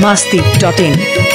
masti.in.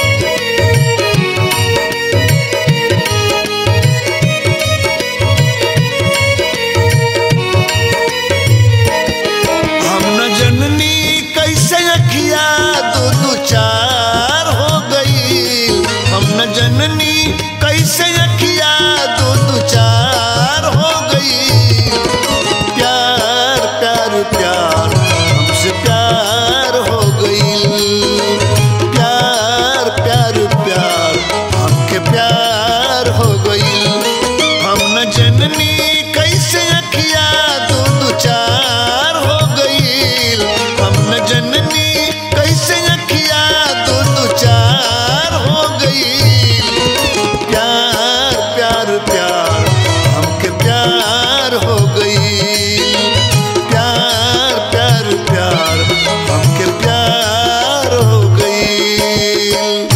हम न जननी कैसे अखिया दो दो चार हो गई हम न जननी कैसे अखिया दो दो चार हो गई प्यार प्यार प्यार हमसे प्यार हो गई प्यार प्यार प्यार हमके प्यार हो गई हम न जननी कैसे अखिया दो दो चार हो गई हम न जननी कैसे अखिया दो दो चार हो गई प्यार प्यार प्यार हमके प्यार हो गई प्यार प्यार प्यार हमके प्यार हो गई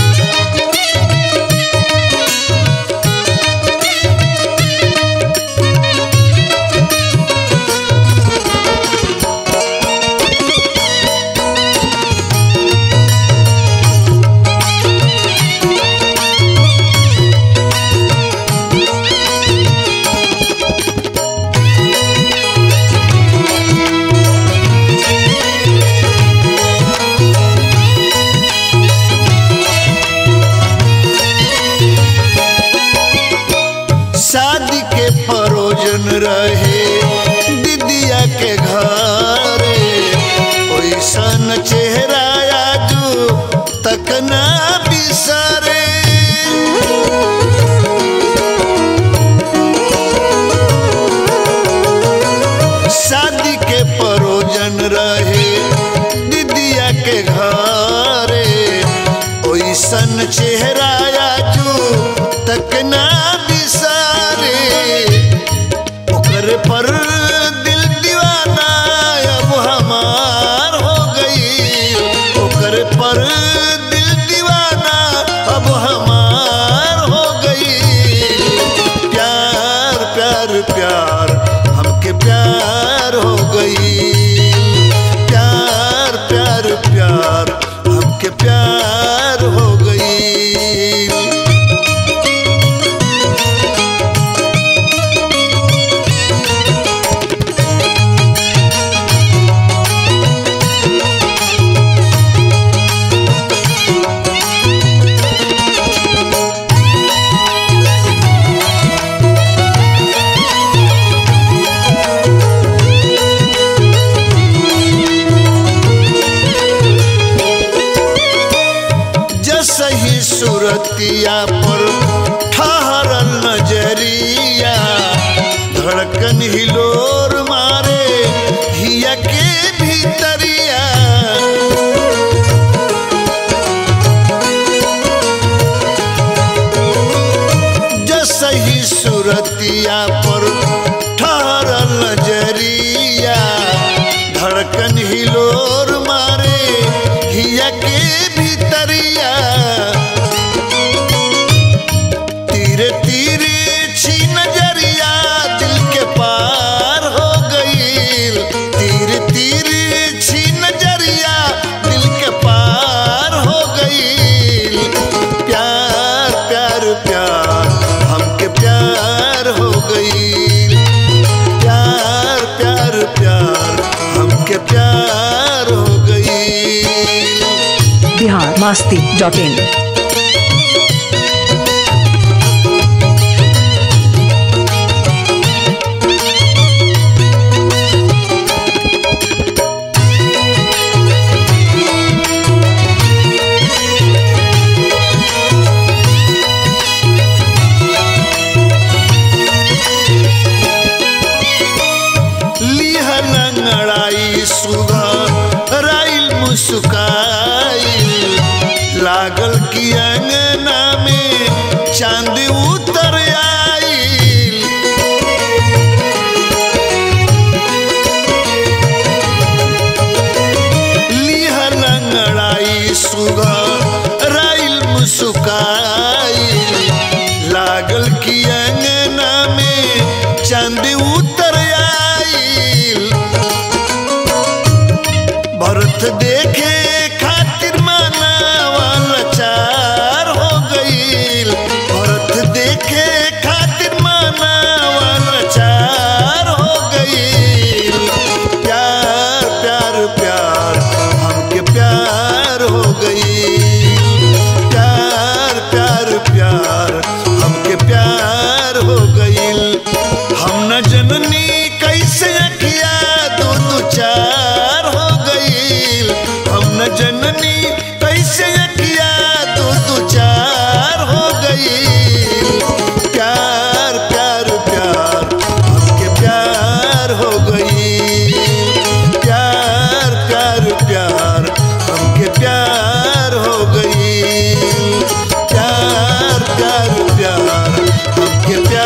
शादी के परोजन रहे दीदिया के घरे ओइसन चेहरा आजू तक ना बिसरे शादी के परोजन रहे दीदिया के घरे ओइसन चेहरा आजू तक ना बिसारे ओकर पर दिल दीवाना अब हमार हो गई ओकर पर दिल दीवाना अब हमार हो गई प्यार प्यार प्यार हमके प्यार हो गई प्यार प्यार प्यार हमके प्यार हो गई जसही सूरतिया पर ठहरल नजरिया धड़कन हिलोर मारे हिया के भीतरिया जसही सूरतिया पर ठहरल नजरिया धड़कन हिलोर मारे हिया के भीतरिया तीरे तीरे छी नजरिया दिल के पार हो गई तीरे तीरे छी नजरिया दिल के पार हो गई प्यार प्यार प्यार हमके प्यार हो गई प्यार प्यार प्यार हमके प्यार हो गई Bihar masti.in. लिहन लड़ाई सुधा राइल मुस्काई लागल की अंगना में चांद उतर आई लिहन लड़ाई सुधा राइल मुस्काई लागल की अंगना में चांद उतर आई भरत देखे खातिर माना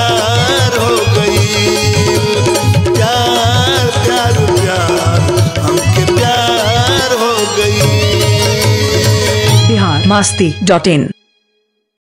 प्यार हो गई प्यार प्यार प्यार हमके प्यार हो गई बिहार मस्ती डॉट इन